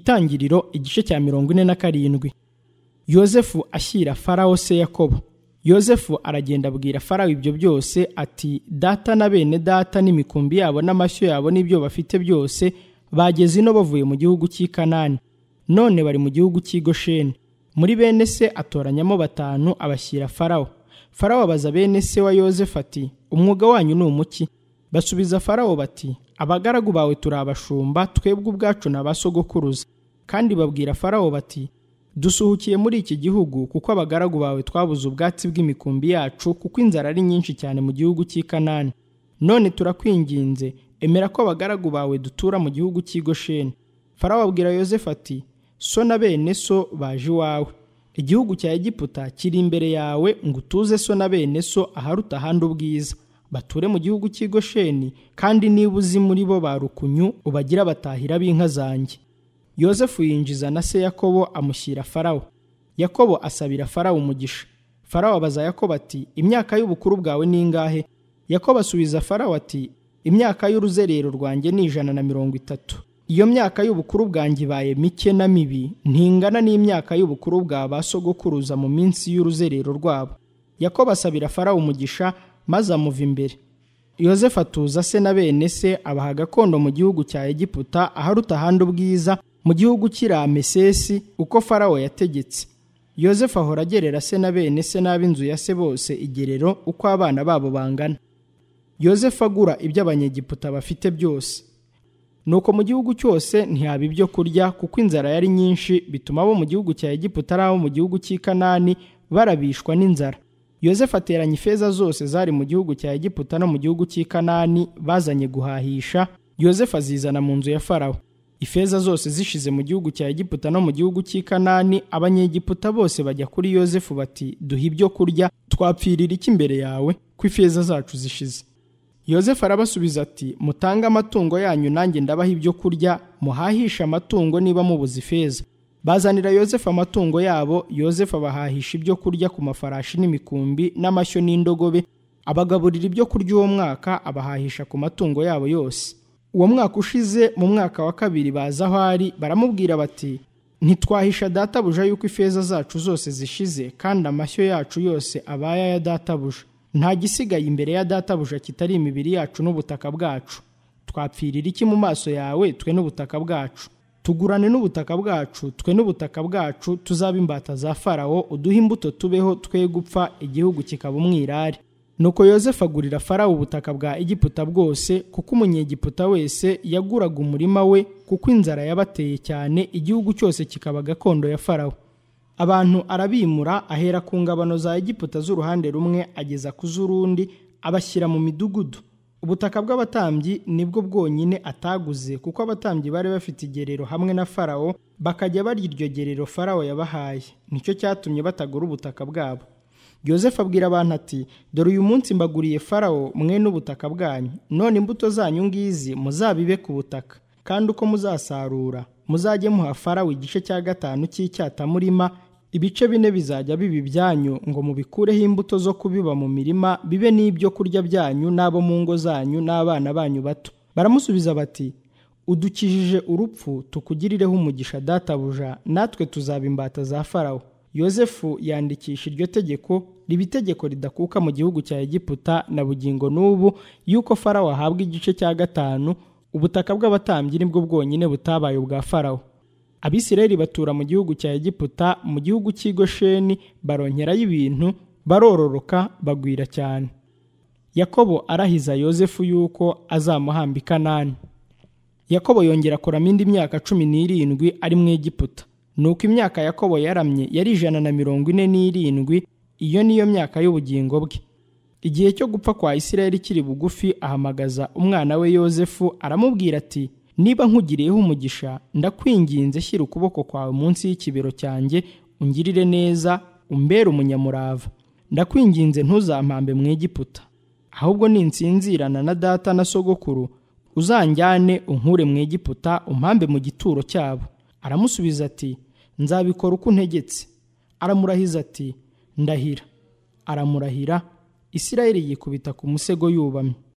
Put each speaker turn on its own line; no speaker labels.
itangiriro igice cya mirongo ine na karindwi yosefu ashyira farawo se yakobo yosefu aragenda abwira farawo ibyo byose ati data na bene data n'imikumbi yabo n'amashyo yabo n'ibyo bafite byose bageze ino bavuye mu gihugu cy'i kanani none bari mu gihugu cy'i gosheni muri bene se atoranyamo batanu abashyira farawo farawo abaza bene se wa yosefu ati umwuga wanyu ni umuki basubiza farawo bati abagaragu bawe turi abashumba twebwe ubwacu ni abasogokuruza kandi babwira farawo bati dusuhukiye muri iki gihugu kuko abagaragu bawe twabuze ubwatsi bw'imikumbi yacu kuko inzara ari nyinshi cyane mu gihugu cy'i kanani none turakwinginze emera ko abagaragu bawe dutura mu gihugu cy'i gosheni farawo abwira yosefu ati so na bene so baje iwawe igihugu cya egiputa kiri imbere yawe ngo utuze so na bene so aharuta ahandi ubwiza bature mu gihugu cy'i gosheni kandi niba uzi muri bo ba rukunyu ubagira batahira b'inka zanjye yosefu yinjiza na se yakobo amushyira farawo yakobo asabira farawo umugisha farawo abaza yakobo ati imyaka y'ubukuru bwawe ni ingahe yakobo asubiza farawo ati imyaka y'uruzerero rwanjye ni ijana na mirongo itatu iyo myaka y'ubukuru bwanjye ibaye mike na mibi ntingana n'imyaka y'ubukuru bwa ba sogokuruza mu minsi y'uruzerero rwabo yakobo asabira farawo umugisha maze amuva imbere yosefu atuza se na bene se abaha gakondo mu gihugu cya egiputa aharuta ahandi ubwiza mu gihugu cy'iramesesi uko farawo yategetse yosefu ahora agerera se na bene se n'ab'inzu ya se bose igerero uko abana babo bangana yosefu agura ibyo abanyegiputa bafite byose nuko mu gihugu cyose ntihaba ibyo kurya kuko inzara yari nyinshi bituma abo mu gihugu cya egiputa ari abo mu gihugu cy'i kanani barabishwa n'inzara yosefu ateranya ifeza zose zari mu gihugu cya egiputa no mu gihugu cy'i kanani bazanye guhahisha yosefu azizana mu nzu ya farawo ifeza zose zishize mu gihugu cya egiputa no mu gihugu cy'i kanani abanyegiputa bose bajya kuri yosefu bati duhe ibyo kurya twapfirira iki imbere yawe ko ifeza zacu zishize yosefu arabasubiza ati mutange amatungo yanyu nanjye ndabaha ibyo kurya muhahishe amatungo niba mubuze ifeza bazanira yosefu amatungo yabo yosefu abahahisha ibyo kurya ku mafarashi n'imikumbi n'amashyo n'indogobe abagaburira ibyo kurya uwo mwaka abahahisha ku matungo yabo yose uwo mwaka ushize mu mwaka wa kabiri baza aho ari baramubwira bati ntitwahisha databuja yuko ifeza zacu zose zishize kandi amashyo yacu yose abaya ya databuja nta gisigaye imbere ya databuja kitari imibiri yacu n'ubutaka bwacu twapfirira iki mu maso yawe twe n'ubutaka bwacu tugurane n'ubutaka bwacu twe n'ubutaka bwacu tuzaba imbata za farawo uduhe imbuto tubeho twe gupfa igihugu kikaba umwirare nuko yosefu agurira farawo ubutaka bwa egiputa bwose kuko umunyegiputa wese yaguraga umurima we kuko inzara yabateye cyane igihugu cyose kikaba gakondo ya farawo abantu arabimura ahera ku ngabano za egiputa z'uruhande rumwe ageza ku z'urundi abashyira mu midugudu ubutaka bw'abatambyi nibwo bwonyine ataguze kuko abatambyi bari bafite igerero hamwe na farawo bakajya barya iryo gerero farawo yabahaye nicyo cyatumye batagura ubutaka bwabo yosefu abwira abantu ati dore uyu munsi mbaguriye farawo mwe n'ubutaka bwanyu none imbuto zanyu ngizi muzabibe ku butaka kandi uko muzasarura muzajye muha farawo igice cya gatanu cy'icyatamurima ibice bine bizajya biba ibyanyu ngo mubikureho imbuto zo kubiba mu mirima bibe n'ibyo kurya byanyu n'abo mu ngo zanyu n'abana banyu bato baramusubiza bati udukijije urupfu tukugirireho umugisha databuja natwe tuzaba imbata za farawo yosefu yandikisha iryo tegeko riba itegeko ridakuka mu gihugu cya egiputa na bugingo n'ubu y'uko farawo ahabwa igice cya gatanu ubutaka bw'abatambyi nibwo bwonyine butabaye ubwa farawo abisirayeli batura mu gihugu cya egiputa mu gihugu cy'i gosheni baronkerayo ibintu barororoka bagwira cyane yakobo arahiza yosefu y'uko azamuhamba i kanani yakobo yongera akoramo indi myaka cumi n'irindwi ari mu egiputa nuko imyaka yakobo yaramye yari ijana na mirongo ine n'irindwi iyo niyo myaka y'ubugingo bwe igihe cyo gupfa kwa isirayeli kiri bugufi ahamagaza umwana we yosefu aramubwira ati niba nkugiriyeho umugisha ndakwinginze shyira ukuboko kwawe munsi y'ikibero cyanjye ungirire neza umbere umunyamurava ndakwinginze ntuzampambe mu egiputa ahubwo ninsinzirana na data na sogokuru uzanjyane unkure mu egiputa umpambe mu gituro cyabo aramusubiza ati nzabikora uko untegetse aramurahiza ati ndahira aramurahira isirayeli yikubita ku musego yubamye